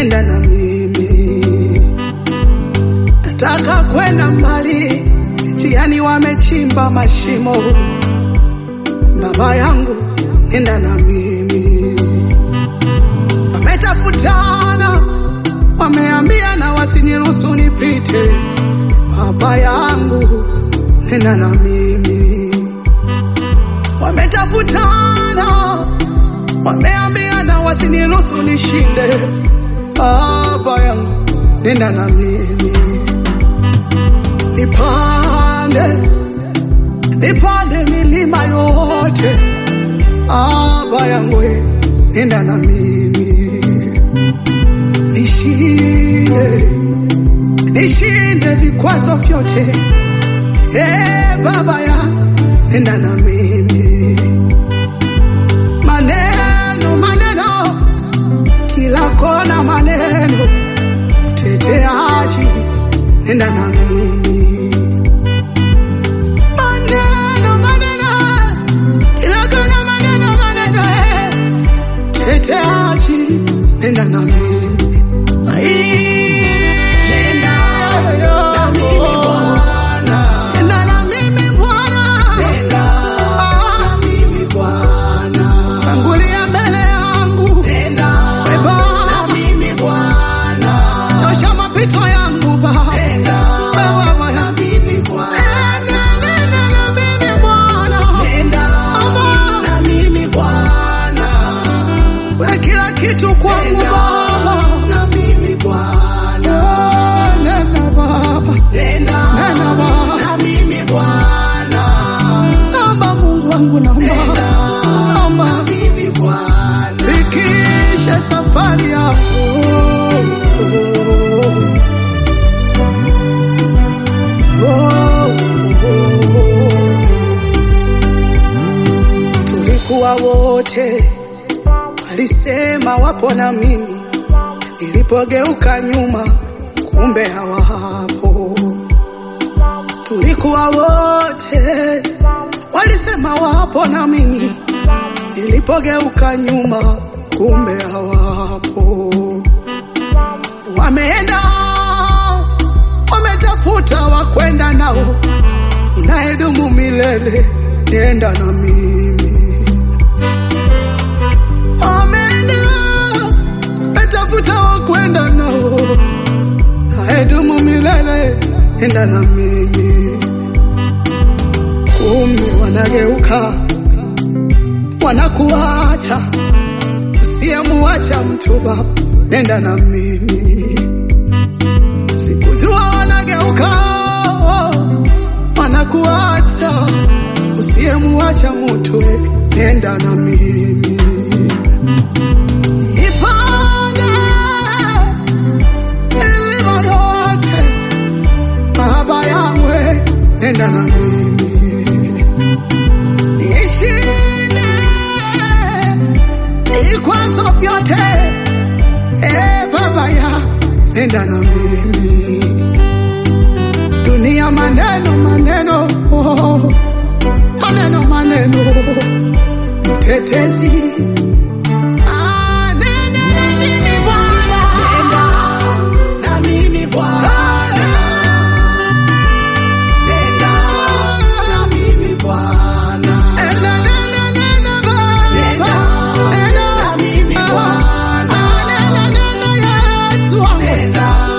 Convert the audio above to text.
nenda na mimi. Nataka kwenda mbali, tiani wamechimba mashimo. Baba yangu, nenda na mimi. Wametafutana, wameambiana wasiniruhusu nipite. Baba yangu, nenda na mimi. Wametafutana, wameambiana wasiniruhusu nishinde. Baba yangu, nenda na mimi. Nipande, nipande milima yote. Baba yangu, nenda na mimi. Nishinde, nishinde vikwazo vyote. Eh, baba ya nenda na mimi. Maneno, maneno, kila kona maneno, teteaji, nenda na mimi. Maneno, maneno, kila kona maneno, maneno, eh, teteaji, nenda na mimi. Nenda na mimi Bwana. Nenda na mimi Bwana. Nenda na mimi Bwana. Tangulia mbele yangu. Nenda na mimi Bwana. Nyosha mapito yangu Baba. Nenda na mimi Bwana. Nenda na mimi Bwana. Nenda na mimi Bwana. We kila kitu kwangu Baba. Na mimi Bwana. Nenda Baba. Nenda Baba. Na mimi Bwana. Naomba Mungu wangu naomba. Naomba. Na mimi Bwana. Fikishe safari yako. Oh, oh, oh. Tulikuwa wote walisema wapo na mimi, nilipogeuka nyuma, kumbe hawapo. Tulikuwa wote walisema wapo na mimi, nilipogeuka nyuma, kumbe hawapo. Wameenda wametafuta wakwenda nao, unayedumu milele, nenda na mimi Ameenda metafuta wakwenda nao, haedumu milele, enda na mimi. Kumi wanageuka wanakuacha, usiyemuacha mtu Baba, nenda na mimi. Sikujua wanageuka wanakuacha, usiyemuacha mtu, nenda na mimi. Ipande milima yote, Baba yangu, nenda na mimi. Nishinde vikwazo vyote, eh, Baba ya nenda na mimi. Dunia maneno maneno, oh, maneno maneno, mtetezi Ah, nenda na mimi Bwana. Nenda na mimi Bwana. Nenda na mimi Bwana. Nenda, nenda, nenda Baba. Nenda na mimi Bwana. Ah, nenda, nenda Yesu wangu.